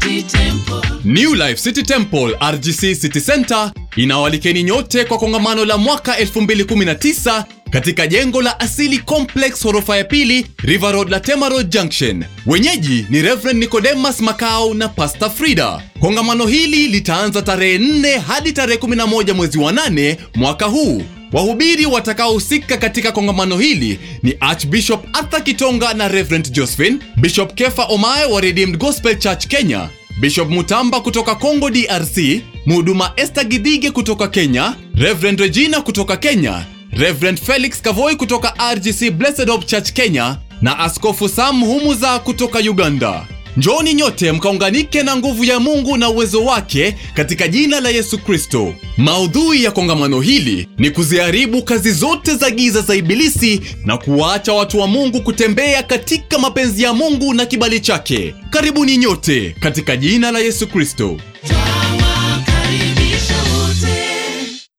City Temple. New Life City Temple RGC City Center inawalikeni nyote kwa kongamano la mwaka 2019 katika jengo la Asili Complex ghorofa ya pili River Road Latema Road Junction. Wenyeji ni Reverend Nicodemus Makau na Pastor Frida. Kongamano hili litaanza tarehe 4 hadi tarehe 11 mwezi wa 8 mwaka huu. Wahubiri watakaohusika katika kongamano hili ni Archbishop Arthur Kitonga na Reverend Josephine, Bishop Kefa Omae wa Redeemed Gospel Church Kenya, Bishop Mutamba kutoka Congo DRC, Mhuduma Esther Gidhige kutoka Kenya, Reverend Regina kutoka Kenya, Reverend Felix Kavoi kutoka RGC Blessed Hope Church Kenya na Askofu Sam Humuza kutoka Uganda. Njooni nyote mkaunganike na nguvu ya Mungu na uwezo wake katika jina la Yesu Kristo. Maudhui ya kongamano hili ni kuziharibu kazi zote za giza za Ibilisi na kuwaacha watu wa Mungu kutembea katika mapenzi ya Mungu na kibali chake. Karibuni nyote katika jina la Yesu Kristo.